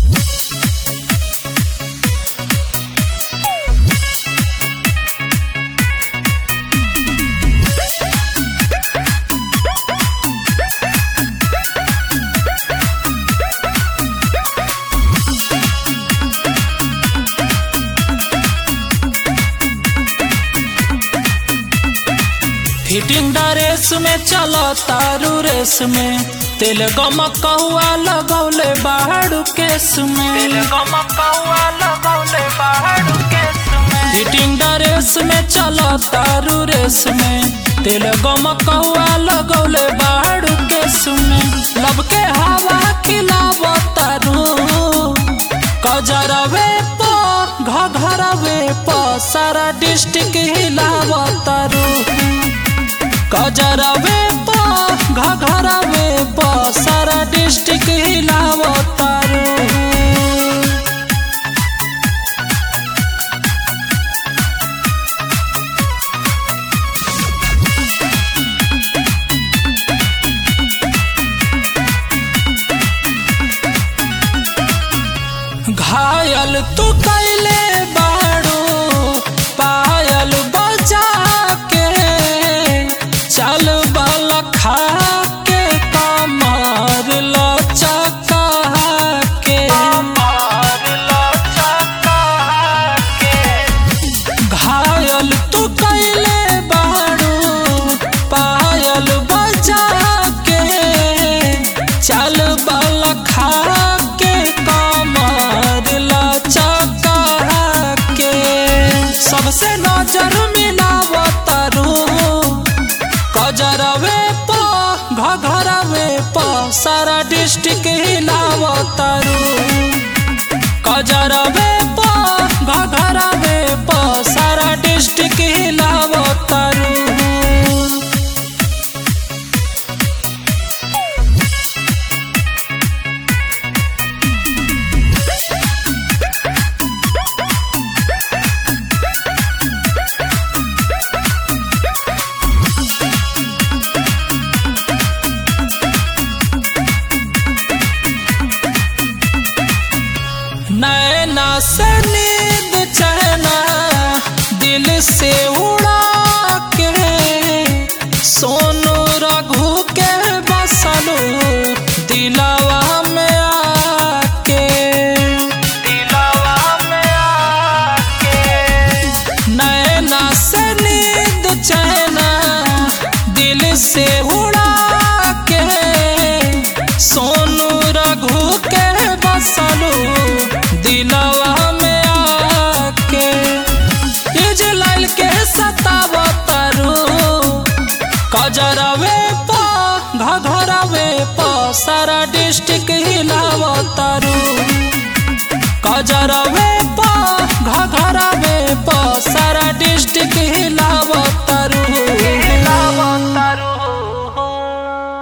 fitting dress में चलो तारू रेस में तेल गमकौआ लगौले बाहर केस में फिटिंग ड्रेस में चलो तारू रेस में तेल गमकौआ लगौले बाहर केस में लब के हवा खिलाव तारू कजरवे प घघरवे प सारा डिस्ट्रिक्ट हिलाव तारू कजरवे प घघरवे प सारा डिस्ट्रिक्ट हिलाव तारू घायल तू कैले बाड़ू पायल बजा के चल बल खा के कमर लचका के घायल तू कैले बाड़ू पायल बजा के चल बल खा के कमर लचका के सबसे नजर मिलाव तारू कजरवे प घघरवे प सारा डिस्ट्रिक्ट हिलाव तारू कजरवे प घघरवे प सारा डिस्ट्रिक्ट हिलाव तारू नैना से नींद चहना दिल से उड़ा के सोनू रघु के बसलू दिलवा में आके दिलवा में आके नैना से नींद चहना दिल से उड़ा के सोनू रघु के बसलू दिला